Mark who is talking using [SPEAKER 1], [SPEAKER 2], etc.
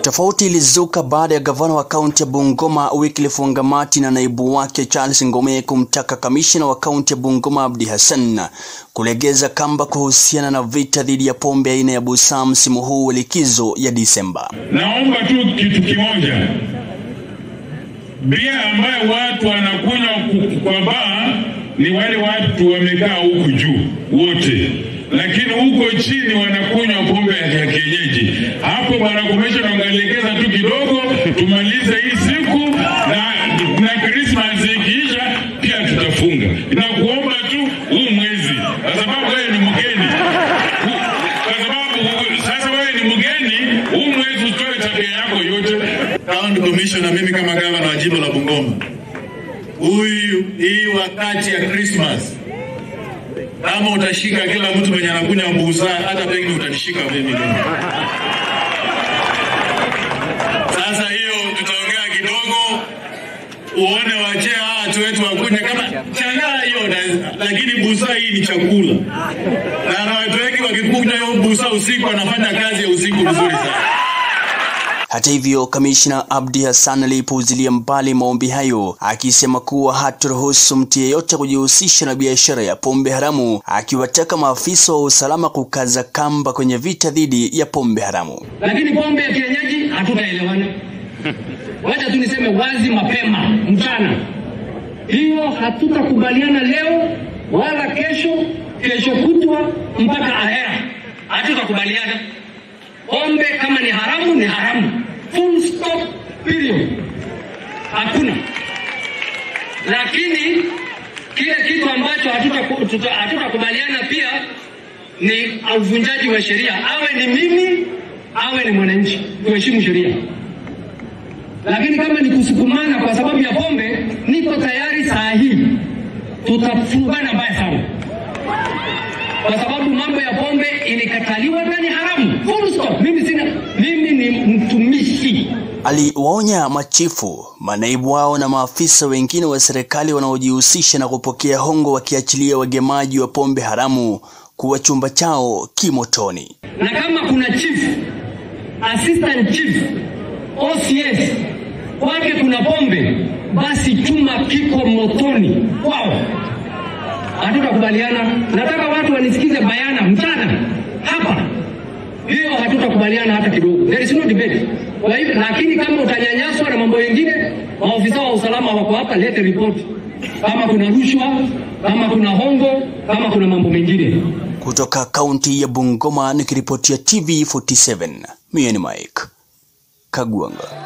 [SPEAKER 1] Tofauti ilizuka baada ya gavana wa kaunti ya Bungoma Wycliffe Wangamati na naibu wake Charles Ngome kumtaka kamishna wa kaunti ya Bungoma Abdi Hassan kulegeza kamba kuhusiana na vita dhidi ya pombe aina ya busaa msimu huu wa likizo ya Disemba.
[SPEAKER 2] Naomba tu kitu kimoja, bia ambayo watu wanakunywa kwa baa ni wale watu wamekaa huku juu wote, lakini huko chini wanakunywa pombe ya kienyeji. Hapo bwana kumesha wangalegeza tu kidogo, tumalize hii siku na, na Christmas ikiisha pia tutafunga. Nakuomba tu huu mwezi, kwa sababu wewe ni mgeni, kwa sababu sasa wewe ni mgeni, huu mwezi utoe tabia yako yote.
[SPEAKER 3] County Commissioner, mimi kama gavana wa jimbo la Bungoma, huyu hii wakati ya Christmas, kama utashika kila mtu mwenye anakunywa busaa, hata pengine utanishika mimi leo. Sasa hiyo tutaongea kidogo, uone wachee hawa watu wetu wakunywe kama changaa hiyo, na- lakini busaa hii ni chakula, na na watu wengi wakikunywa hiyo busaa usiku, wanafanya kazi ya usiku vizuri sana.
[SPEAKER 1] Hata hivyo, kamishna Abdi Hassan alipuuzilia mbali maombi hayo akisema kuwa hataruhusu mtu yeyote kujihusisha na biashara ya pombe haramu, akiwataka maafisa wa usalama kukaza kamba kwenye vita dhidi ya pombe haramu.
[SPEAKER 4] lakini pombe ya kienyeji hatutaelewana. Wacha tu niseme wazi mapema mchana, hiyo hatutakubaliana leo wala kesho, kesho kutwa mpaka ahera, hatutakubaliana. Pombe kama ni haramu ni haramu, full stop, period, hakuna. Lakini kile kitu ambacho hatutaku- tuta- hatutakubaliana pia ni uvunjaji wa sheria, awe ni mimi awe ni mwananchi, tuheshimu sheria. Lakini kama ni kusukumana kwa sababu ya pombe, niko tayari saa hii, tutafungana mbaya sana, kwa sababu mambo ya pombe ilikataliwa na ni haramu, full stop. Mimi sina, mimi ni mtumishi
[SPEAKER 1] Aliwaonya machifu, manaibu wao na maafisa wengine wa serikali wanaojihusisha na kupokea hongo wakiachilia wagemaji wa pombe haramu kuwa chumba chao kimotoni.
[SPEAKER 4] na kama kuna chief, assistant chief, OCS kwake kuna pombe, basi chuma kiko motoni kwao. Hatutakubaliana. Nataka watu wanisikize bayana mchana hapa, hiyo hatutakubaliana hata kidogo. There is no debate. Kwa hivyo, lakini kama utanyanyaswa na mambo mengine, maofisa wa usalama wako hapa, lete ripoti kama kuna rushwa, kama kuna hongo, kama kuna mambo mengine.
[SPEAKER 1] Kutoka kaunti ya Bungoma nikiripotia TV47, mie ni Mike Kagwanga.